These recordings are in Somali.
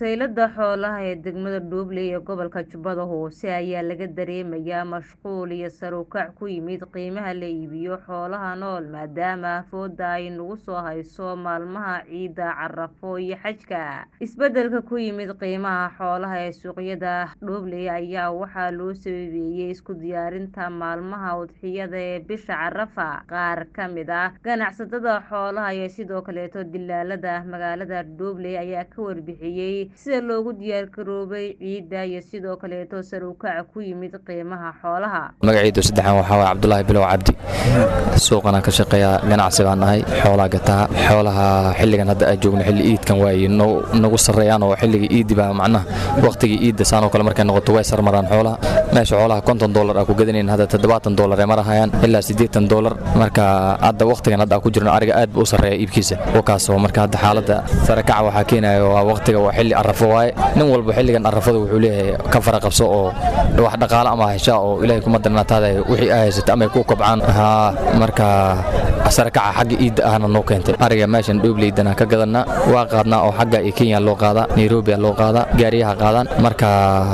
Saylada xoolaha ee degmada Dhuuble ee gobolka Jubbada Hoose ayaa laga dareemayaa mashquul iyo sare u kac ku yimid qiimaha la iibiyo xoolaha nool maadaama fooda ay nagu soo hayso maalmaha ciida Carafo iyo Xajka. Isbeddelka ku yimid qiimaha xoolaha ee suuqyada Dhuuble ayaa waxaa loo sababeeyay isku diyaarinta maalmaha udhixyada ee bisha Carafa. Qaar ka mid ah ganacsatada xoolaha iyo sidoo kaleeto dilaalada magaalada Dhuuble ayaa ka warbixiyay sida loogu diyaar garoobay ciida iyo sidoo kaleeto sare u kaca ku yimid qiimaha xoolaha. magacaydu saddexan waxaa waye cabdulaahi bilow cabdi suuqanaan ka shaqeeyaa ganacsi baan nahay xoolaa gataa xoolaha xilligan hadda aan joogno xilli iidkan waaye nagu sarreeyaan oo xilliga iidi baa macnaha waqtigii iidda saanoo kale markay noqoto way sarmaraan xoolaha meesha xoolaha konton doolar aa ku gadanayn hadda toddobaatan doolar ay marahayaan ilaa siddeetan doolar marka hadda waqtigan hadda aan ku jirno ariga aad buu u sarreeya iibkiisa wakaasoo marka hadda xaaladda sare kaca waxaa keenaya waa waqtiga waa xilli arrafo waaye nin walba xilligan arrafada wuxuu leeyahay ka fara qabso oo wax dhaqaale ama heshaa oo ilaahay kuma darnaataada wixii ay haysato ama ay ku kobcaan haa marka sare kaca xagga iidda ahna noo keentay ariga meeshan dhoobleydan ka gadanaa waa qaadnaa oo xagga iyo kenya loo qaadaa nairobi loo qaadaa gaariyaha qaadaan marka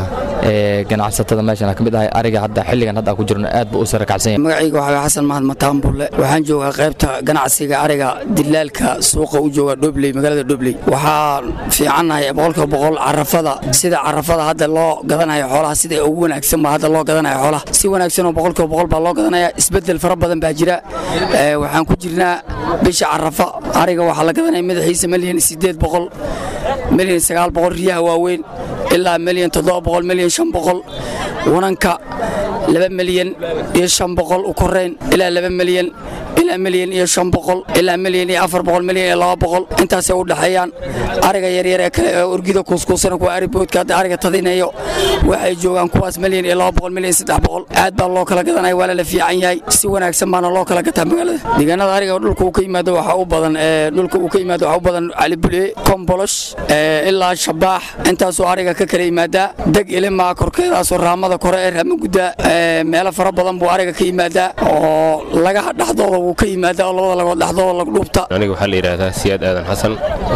ganacsatada meeshan ka mid ahay ariga hadda xilligan hadda ku jirno aad buu u sare kacsan yahay magacayga waxaa xasan mahad mataan bulle waxaan joogaa qaybta ganacsiga ariga dilaalka suuqa u jooga dhobley magaalada dhobley waxaa fiicannahay boqolkiiba boqol carafada sida carafada hadda loo gadanayo xoolaha sida ugu wanaagsan baa hadda loo gadanayo xoolaha si wanaagsan oo boqolkiiba boqol baa loo gadanaya isbeddel fara badan baa jira waxaan ku jirnaa bisha carafa ariga waxaa la gadanaya madaxiisa milyan siddeed boqol milyan sagaal boqol riyaha waaweyn ilaa milyan toddoba boqol milyan shan boqol wananka laba milyan iyo shan boqol u korayn ilaa laba milyan ilaa milyan iyo shan boqol ilaa milyan iyo afar boqol milyan iyo laba boqol intaasay u dhexeeyaan ariga yaryar ee kale ee orgida kuuskuusana kuwa ariboodka hadda ariga tadinayo waxay joogaan kuwaas milyan iyo laba boqol milyan saddex boqol aad baa loo kala gadanaya waa lala fiican yahay si wanaagsan baana loo kala gataa magaalada deegaanada ariga dhulka uu ka yimaado waxaa u badan dhulka uu ka yimaado waxaa u badan calibule kombolosh ilaa shabaax intaasoo ariga ka kala yimaadaa deg ilimaa korkeedaasoo raamada kore ee raamagudda meelo fara badan buu ariga ka yimaadaa oo lagaha dhexdooda wuu ka yimaadaa oo labada lagood dhexdooda lagu dhuubta aniga waxaa la yidhaahdaa siyaad aadan xasan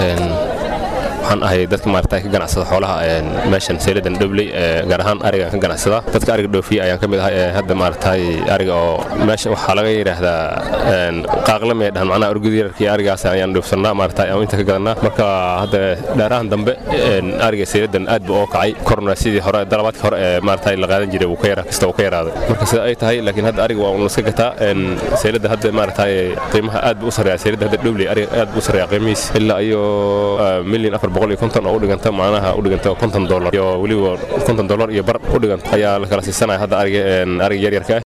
waxaan ahay dadka maarata ka ganacsada xoolaha meeshan sayladan dhobley gaar ahaan ariga ka ganacsada dadka ariga dhoofiya ayaan ka mid ahay ee hadda maaragtay ariga oo meesha waxaa laga yidhaahdaa qaaqlame dhahan macnaha orgud yararkii arigaas ayaan dhoofsannaa maarata aan inta ka gadannaa marka hadda dheerahan dambe ariga sayladan aad buu oo kacay korna sidii hore dalabaadkii hore ee maarata la qaadan jiray wuu ka yara kasta wuu ka yaraaday marka sida ay tahay laakiin hadda ariga waa un iska gataa sayladda hadda maarata qiimaha aad buu u sarreeya sayladda hadda dhobley ariga aad buu u sarreeya qiimihiis ilaa iyo milyan afar boqol iyo konton oo u dhiganta macnaha u dhiganta konton dollar iyo weliba konton dollar iyo bar u dhiganta ayaa la kala siisanaya hadda ariga ariga yaryarka ah